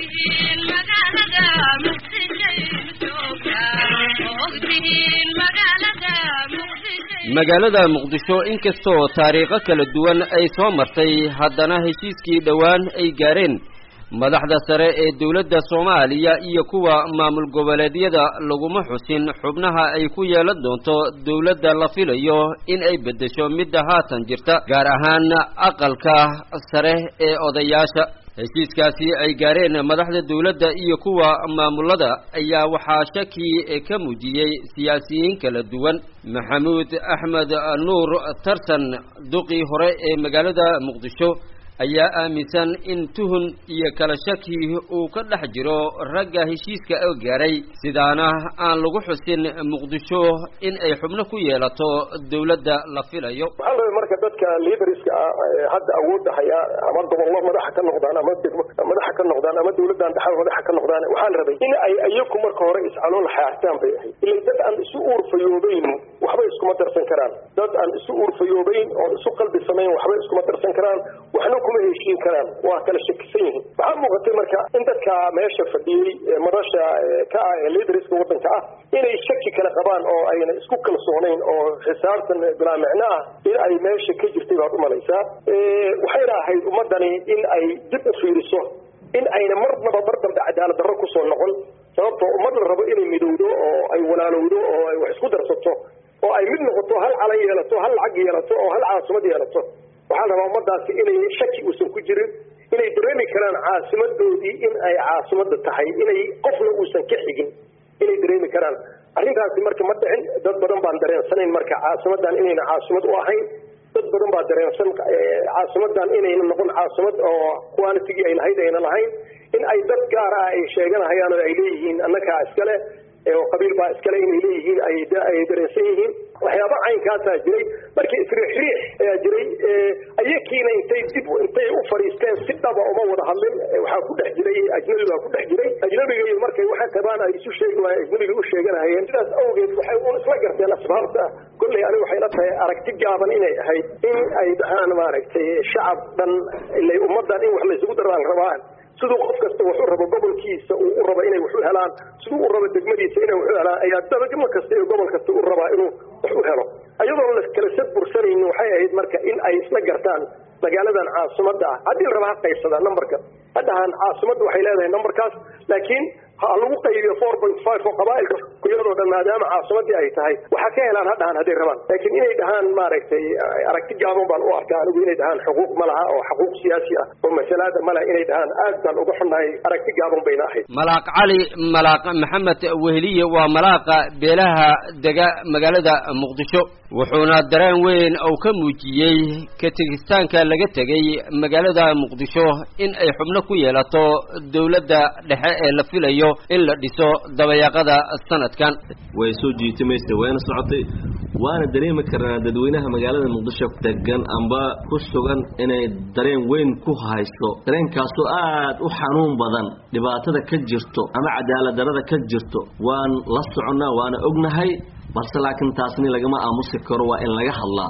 magaalada muqdisho inkastoo taariikho kala duwan ay soo martay haddana heshiiskii dhowaan ay gaareen madaxda sare ee dowladda soomaaliya iyo kuwa maamul goboleedyada laguma xusin xubnaha ay ku yeelan doonto dowladda la filayo in ay beddesho midda haatan jirta gaar ahaan aqalka sare ee odayaasha heshiiskaasi ay gaareen madaxda dowladda iyo kuwa maamulada ayaa waxaa shaki ka muujiyey siyaasiyiin kala duwan maxamuud axmed nuur tartan duqii hore ee magaalada muqdisho ayaa aaminsan in tuhun iyo kala shaki uu ka dhex jiro ragga heshiiska oo gaaray sidaana aan lagu xusin muqdisho in ay xubno ku yeelato dowladda la filayo waxaa la marka dadka liidariska ah ee hadda awoodda haya ama gobollo madaxa ka noqdaan ama degmo madaxa ka noqdaan ama dowladdan dhexda madaxa ka noqdaan waxaa la rabay in ay iyaku marka hore iscalool xaartaan bay ahayd ilay dad aan isu uurfayoobeyn waxba iskuma darsan karaan dad aan isu uurfayoobeyn oo isu qalbi samayn waxba iskuma darsan karaan waxna kuma heshiin karaan waa kala shakisan yihiin waxaa muuqatay marka in dadka meesha fadhiyey madasha ka ah ee liidariska waddanka ah inay shaki kala qabaan oo ayna isku kalsoonayn oo xisaabtan bilaa micno ah in ay meesha ka jirtay baad umalaysaa waxayna ahayd ummadani in ay dib u fiiriso in ayna marnaba mar dambe cadaalad darro kusoo noqon sababtoo ummad la rabo inay midowdo oo ay walaalowdo oo ay wax isku darsato oo ay mid noqoto hal calan yeelato hal lacag yeelato oo hal caasimad yeelato waxaa la rabaa ummadaasi inay shaki uusan ku jirin inay dareemi karaan caasimadoodii in ay caasimadda tahay inay qofna uusan ka xigin inay dareemi karaan arrintaasi marka ma dhicin dad badan baan dareensanayn marka caasimadan inayna caasimad u ahayn dad badan baa dareensan caasimadan inayna noqon caasimad oo qualitigii ay lahayd ayna lahayn in ay dad gaar ah ay sheeganahayaan oo ay leeyihiin annakaa iskale oo qabiil baa iskale inay leeyihiin ay dareensan yihiin waxyaaba caynkaasaa jiray markii isriixriix ayaa jiray ayakiina intay dib intay u fadhiisteen si dhaba uma wada hadlin waxaa ku dhex jiray ajnabi baa ku dhex jiray ajnabiga iyo markay waxay qabaan ay isu sheegi waayeen ajnabiga u sheeganahayeen sidaas awgeed waxay un isla garteen asbaabta kolley aniga waxay la tahay aragti gaaban inay ahayd in ay dhahaan maaragtay shacab dhan ilay ummaddan in wax laysugu daraan rabaan siduu qof kasta wax u rabo gobolkiisa uu u rabo inay wax u helaan siduu u rabo degmadiisa inay wax u helaan ayaa dabagmo kasta iyo gobol kasta u rabaa inuu wax u helo ayadoon la kala sad bursanaynin waxay ahayd marka in ay isla gartaan magaaladan caasimadda ah haddii la raba ha qaybsadaan numberka haddahan caasimadda waxay leedahay numberkaas laakiin ha lagu qaybiyo four point five oo qabaa'ilka iyadoo dhan maadaama caasimaddii ay tahay waxaa ka helaan ha dhahaan hadday rabaan laakiin inay dhahaan maaragtay aragti gaaban baan u arkaa anigu inay dhahaan xuquuq ma laha oo xuquuq siyaasi ah oo masalaada ma laha inay dhahaan aad baan uga xunnahay aragti gaaban bayna ahayd malaaq cali malaaq maxamed weheliye waa malaaqa beelaha dega magaalada muqdisho wuxuuna dareen weyn uu ka muujiyey ka tegistaanka laga tegay magaalada muqdisho in ay xubno ku yeelato dowladda dhexe ee la filayo in la dhiso dabayaaqada sanadkan way soo jiitimaysa wayna socotay waana dareemi karnaa dadweynaha magaalada muqdisho degan amba ku sugan inay dareen weyn ku hayso dareenkaasoo aad u xanuun badan dhibaatada ka jirto ama cadaalad darada ka jirto waan la soconnaa waana ognahay balse laakiin taasni lagama aamusi karo waa in laga hadlaa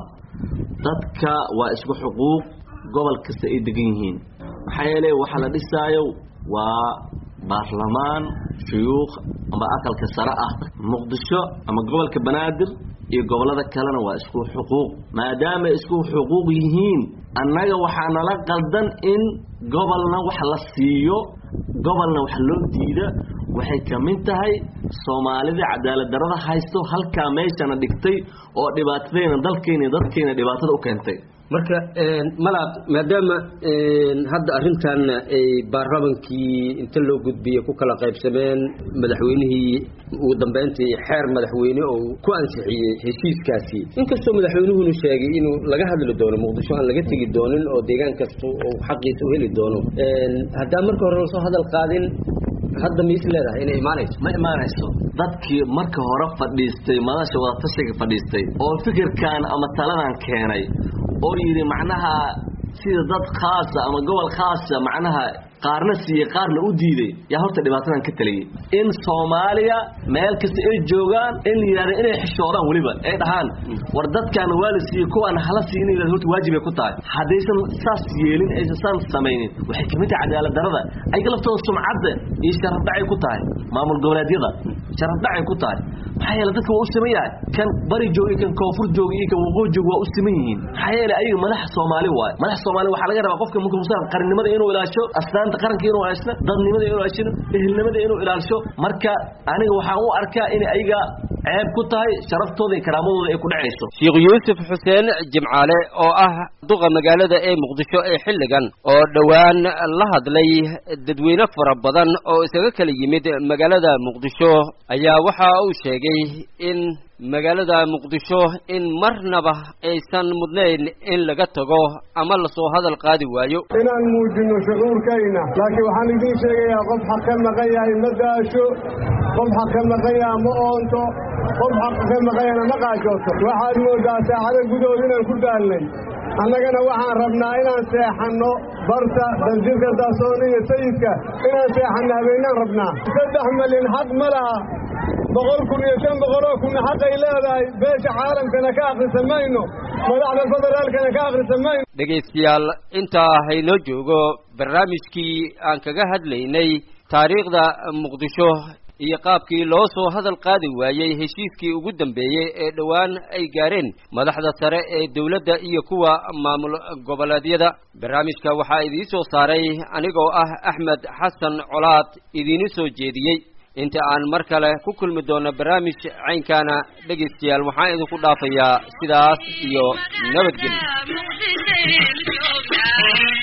dadka waa isku xuquuq gobol kasta ay degan yihiin maxaa yeelay waxaa la dhisaayo waa baarlamaan shuyuukh amba aqalka sare ah muqdisho ama gobolka banaadir iyo gobollada kalena waa isku xuquuq maadaama isku xuquuq yihiin annaga waxaa nala qaldan in gobolna wax la siiyo gobolna wax loo diida waxay ka mid tahay soomaalida cadaalad darada haysto halkaa meeshana dhigtay oo dhibaatadayna dalkayna dadkayna dhibaatada u keentay marka malaaq maadaama hadda arrintan ay baarlamankii inta loo gudbiyey ku kala qaybsameen madaxweynihii ugu dambeyntii xeer madaxweyne oo ku ansixiyey heshiiskaasi inkastoo madaxweynuhunu sheegay inuu laga hadli doono muqdisho aan laga tegi doonin oo deegaan kasta uu xaqiisa u heli doono haddaan marka hore lasoo hadal qaadin hadda ma is leedahay inay imaanayso ma imaanayso dadkii marka hore fadhiistay madasha wadatashiga fadhiistay oo fikirkan ama taladan keenay oo yidhi macnaha sida dad khaasa ama gobol khaasa macnaha qaarna siiyey qaarna u diiday yaa horta dhibaatadan ka taliyey in soomaaliya meel kasta ay joogaan in la yidhahda inay xishoodaan weliba ay dhahaan war dadkaan waa la siiyey kuwaan hala siiy in la horta waajibay ku tahay haddaysan saas yeelin aysan saan samaynin waxay kamid tahay cadaalad darada ayaga laftooda sumcadda iyo sharafdhacay ku tahay maamul goboleedyada sharafdhacay ku tahay maxaa yeele dadka waa u siman yahay kan bari jooga iyo kan koonfur jooga iyo kan waqooyi jooga waa u siman yihiin maxaa yeele ayaga madaxa soomaali waaye madaxa soomaali waxaa laga rabaa qofka markuu musa qarannimada inuu ilaasho astaanta qaranka inuu ilaashno dadnimada inuu ilaashno ehelnimada inuu ilaasho marka aniga waxaan u arkaa in ayaga ceeb ku tahay sharaftooda iyo karaamadooda ay ku dhacayso sheekh yuusuf xuseen jimcaale oo ah duqa magaalada ee muqdisho ee xilligan oo dhowaan la hadlay dadweyne fara badan oo isaga kala yimid magaalada muqdisho ayaa waxa uu sheegay in magaalada muqdisho in marnaba aysan mudnayn in laga tago ama lasoo hadal qaadi waayo inaan muujinno shucuurkayna laakiin waxaan idiin sheegayaa qof xaq ka maqan yahay ma daasho qof xaq ka maqan yaha ma oonto qof xaq ka maqan yahana ma qaajooto waxaad mooddaa saacado gudahood inaan ku daalnay annagana waxaan rabnaa inaan seexanno barta danjirka daasoona iyo sayidka inaan seexanno habeenaan rabnaa saddex malin xaq ma laha boqol kun iyo shan boqoloo kunna xaqay leedahay beesha caalamkana ka akhrisa mayno madaxda federaalkana ka akhrisa mayno dhegaystayaal intaa haynoo joogo barnaamijkii aan kaga hadlaynay taariikhda muqdisho iyo qaabkii loo soo hadal qaadi waayey heshiiskii ugu dambeeyey ee dhowaan ay gaareen madaxda sare ee dowladda iyo kuwa maamul goboleedyada barnaamijka waxaa idiin soo saaray anigoo ah axmed xasan colaad idiinu soo jeediyey inta aan mar kale ku kulmi doono barnaamij caynkaana dhegaystayaal waxaan idinku dhaafayaa sidaas iyo nabadgelyo